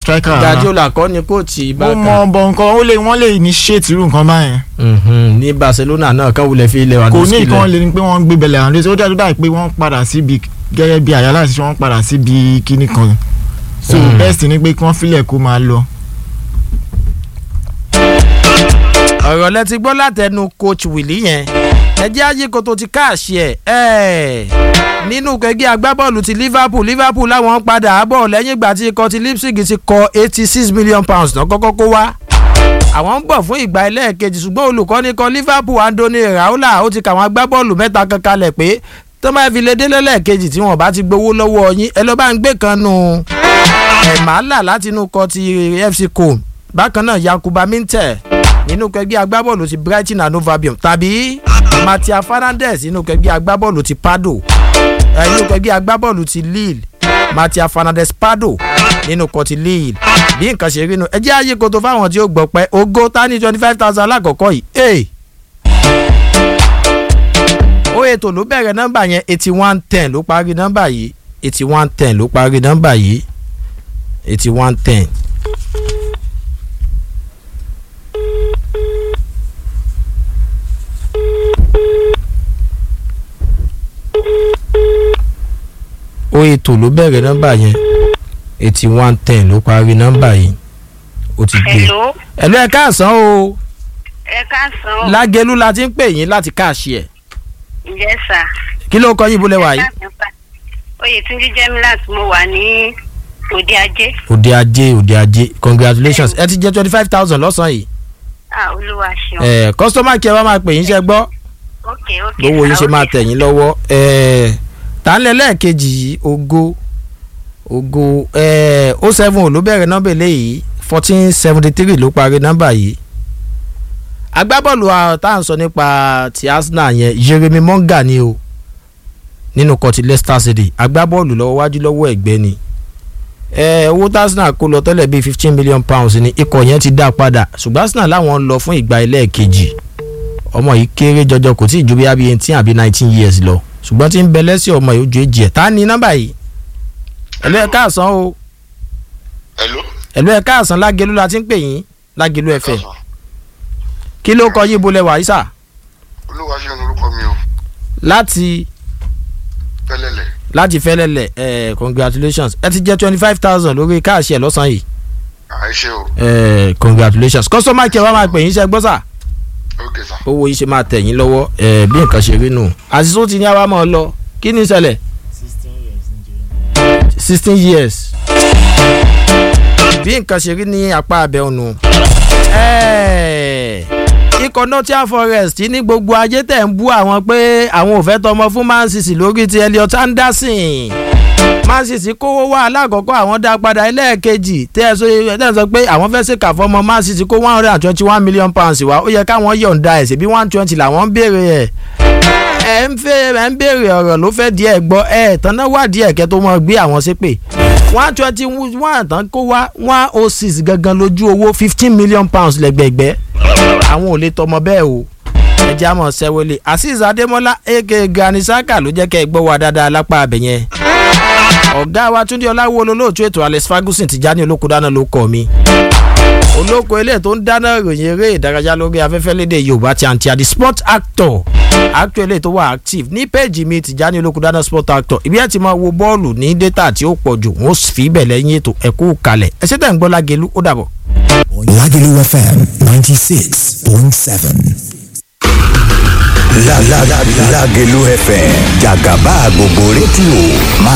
striker rárá Guardiola kọ́ ni kóòtù ó Barca mọ bọ nǹkan ó lè wọ́n lè initiate irú nǹkan báyẹn Mhm, ní Barcelona náà kan wulẹ̀ fi kò ní Lewandowski nǹkan lẹ̀ lè ní pé wọ́n ń gbé bẹ̀lẹ̀ àwọn ọdún ó dájú dáì pé wọ́n padà síbi gẹ́gẹ́ bí àyálà sí wọ́n padà síbi kíní kan so Mm. best ni pé kí wọ́n filẹ̀ kó máa lọ. ọ̀rọ̀ lẹ ti gbọ́ látẹnu coach Willy yẹn ẹjẹ́ ayíkoto ti káàṣì ẹ̀ ẹ̀ nínú kẹgbẹ́ agbábọ́ọ̀lù ti Liverpool Liverpool láwọn ń padà bọ̀ lẹ́yìn ìgbà tí ikọ̀ ti Leipzig ti kọ eighty six million pounds náà kọ́kọ́ kó wá àwọn ń bọ̀ fún ìgbà ẹlẹ́ẹ̀kejì ṣùgbọ́n olùkọ́ni kan Liverpool Andoni Raiola ó ti kàwọn agbábọ́ọ̀lù mẹ́ta kan kalẹ̀ pé tó máa fi lè dé lẹ́lẹ́ẹ̀kejì tí wọ́n bá ti gbowó lọ́wọ́ yín ẹ lọ́ bá ń gbé kan nù ẹ̀málà láti inú kọ ti FC Com bákan náà Yakuba Minteh nínú kẹgbẹ́ agbábọ́ọ̀lù ti Brighton and Hove Albion tàbí Matia Fernandes nínú kẹgbẹ́ agbábọ́ọ̀lù ti Pardo eh, nínú kẹgbẹ́ agbábọ́ọ̀lù ti Lille Matia Fernandes Pardo nínú kọ ti Lille bí nǹkan ṣe rí nu ẹ jẹ́ ààyè koto fáwọn tí ó gbọ́ pẹ́ ogó tání twenty five thousand alákọ̀ọ́kọ́ yìí ee ó ètò ló bẹ̀rẹ̀ nọ́mbà yẹn eighty one ten ló parí nọ́mbà yìí eighty one ten ló parí nọ́mbà yìí eighty one ten. ó ètò ló bẹ̀rẹ̀ nọ́mbà yẹn eighty one ten ló parí nọ́mbà yìí ó ti gbé. Hello, ẹ̀lú ẹ̀ káàsán o ẹ káàsán o. lágẹ̀lú la ti ń pè yín láti káàṣì ẹ̀ Yes sir. kí ló kọ yín bólẹ̀ wá yìí. Oyètúnjí Jemilat mo wà ní òde ajé. òde ajé òde ajé congratulations ẹ ti jẹ twenty five thousand lọ́sàn-án yìí Ah olúwa ṣeun. ẹ kọ́sítọ́mà kí ẹ wá máa pè yín ṣe gbọ́ ok ok. lówó yín sir, ṣe máa ok. tẹ̀ yín lọ́wọ́ ẹ tánlẹ̀ lẹ́ẹ̀kejì yìí ògo ògo ẹ ó seven ò ló bẹ̀rẹ̀ nọ́mbà eléyìí fourteen seventy three ló parí nọ́mbà yìí agbábọ́ọ̀lù àwọn tá à ń sọ nípa ti Arsenal yẹn Jeremy Monga ni o nínú kọtí Leicester City agbábọ́ọ̀lù lọ́wọ́ wájú lọ́wọ́ ẹ̀gbẹ́ ni ẹ owó tí Arsenal kó lọ tẹ́lẹ̀ bíi fifteen million pounds ni ikọ̀ yẹn ti dá padà ṣùgbọ́n Arsenal láwọn ń lọ fún ìgbà ẹlẹ́ẹ̀kejì ọmọ yìí kéré jọjọ kò tí ì ju bí abi eighteen àbí nineteen years lọ ṣùgbọ́n tí ń bẹ lẹ́sìn ọmọ yìí ó ju èjì ẹ̀ tá ní nọ́mbà yìí ẹ̀lú ẹ̀ káàsán o Hello. ẹ̀lú ẹ̀ káàsán lágẹ̀lú la ti ń pè yín lágẹ̀lú ẹ̀fẹ̀ Káàsán. kí ló kọ yín bolẹ̀ wàyí sà olúwa ṣe ń orúkọ mi o láti pẹlẹlẹ láti fẹ́lẹ́lẹ̀ ẹ̀ congratulations ẹ ti jẹ́ twenty five thousand lórí káàṣì ẹ̀ lọ́sàn-án yìí àìṣe o ẹ̀ congratulations customer care wa máa pè yín ṣe gbọ́ sà ok sir. owó yín ṣe máa tẹ̀ yín lọ́wọ́ ẹ̀ bí nǹkan ṣe rí nù àṣìṣó ti ní àwa máa lọ kí ni ìṣẹ̀lẹ̀ sixteen years bí nǹkan ṣe rí ní apá abẹ́ ọ̀nù ikọ̀ Nottingham Forest ní gbogbo ajé tẹ̀ ń bú àwọn pé àwọn ò fẹ́ tọmọ fún Man City lórí ti Elliot Anderson Man City kówó wá alákọ̀ọ́kọ́ àwọn dá padà ẹlẹ́ẹ̀kejì tẹ́ ẹ sọ tẹ́ ẹ sọ pé àwọn fẹ́ ṣèkà fọmọ Man City kó one hundred and twenty one million pounds wá ó yẹ káwọn yọ̀ǹda ẹ̀ sí bí one twenty làwọn ń béèrè ẹ̀ ẹ ń fẹ́ ẹ ń béèrè ọ̀rọ̀ ló fẹ́ díẹ̀ gbọ́ ẹ tán náà wá díẹ̀ kẹ́ tó mọ gbé àwọn ṣépè one twenty one tán kó wá one oh six gangan lójú owó fifteen million pounds lẹ́gbẹ̀gbẹ́ àwọn ò lè tọmọ bẹ́ẹ̀ o ẹjẹ́ àmọ́ sẹ́wọ́lé azeez adémọ́lá aka gani saka ló jẹ́ kẹ́ ẹ gbọ́ wa dáadáa lápá abẹ yẹn ọ̀gá wa túndé ọláwó olólóòtú ètò alex ferguson ti já ní olóko dáná ló kọ́ mi olóko ilé tó ń dáná ìròyìn eré ìdárayá lórí afẹ́fẹ́ lédè yorùbá ti àǹtí àdì sport actor actor ilé tó wà active ní péèjì mi ti já ní olóko dáná sport actor ibi ẹ̀ ti máa wo bọ́ọ̀lù ní data tí ó pọ̀ jù wọ́n fi ibẹ̀ lẹ́yìn ètò ẹ̀kú kalẹ̀ ẹ̀ṣẹ̀ tẹ̀ ń gbọ́ lágẹ̀lú ó dàbọ̀. Lagelu FM 96.7. La la la Lagelu FM Jagaba gbogbo rédíò máa